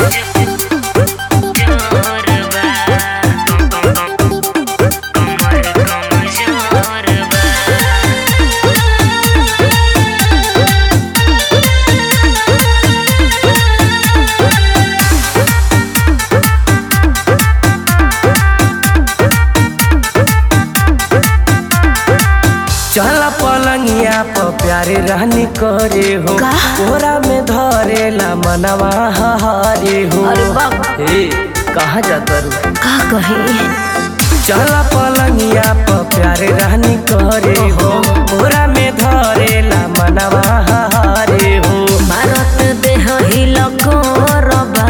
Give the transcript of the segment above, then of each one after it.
चला पलंगिया प प्यारे रहनी करे हो का? कोरा में धरेला मनवा हरे हो अरे बाप। ए कहाँ जाता रू का कही चला पलंगिया प प्यारे रहनी करे हो कोरा में धरेला मनवा हरे हो भारत देह हिल कोरबा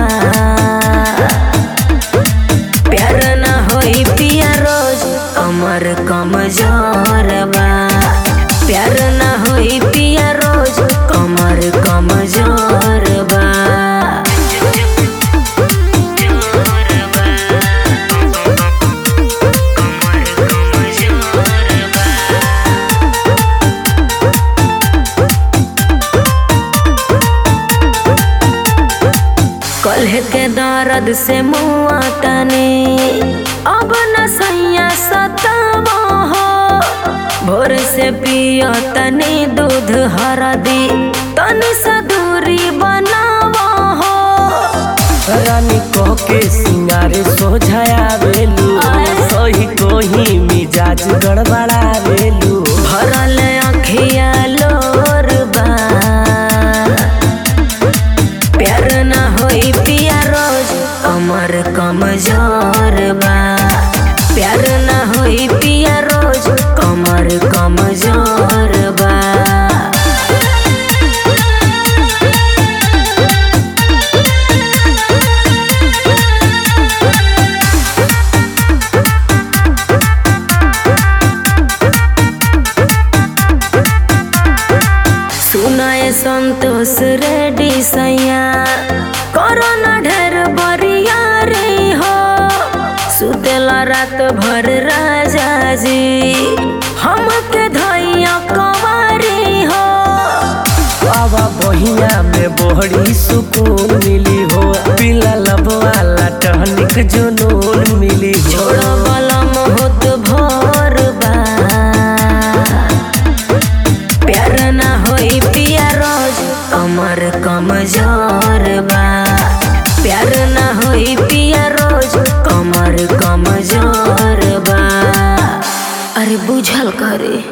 प्यार न होई पिया रोज कमर कमजोर बा प्यार न होई पिया रोज कमर कमजोर बा कल्ह के दर्द से मुआ तने अब न सैया सतावा हो भोर से पियो तने दूध हरदी तनी सा दूरी बनावा हो रानी कह के सिंगारे सोझाया बेलू सही कोही मिजाज गड़बड़ा बेलू भरल अखिया लोर बा प्यार न होई पिया रोज कमर कमजोर बा प्यार न होई पिया रोज कमर कमजोर बा सुनाए संतोष रेडी सैया कोरोना ढेर बरिया रे हो सुतेला रात भर राजा जी हमके धैया कंवारी हो बाबा बहिया में बड़ी सुकून मिली हो पीला लब वाला टहनिक जुनून मिली हो छोड़ो बलम होत भोर बा प्यार ना होई पिया रोज कमर कमजोर बा प्यार ना होई पिया रोज कमर कमजोर बा अरे बुझल करे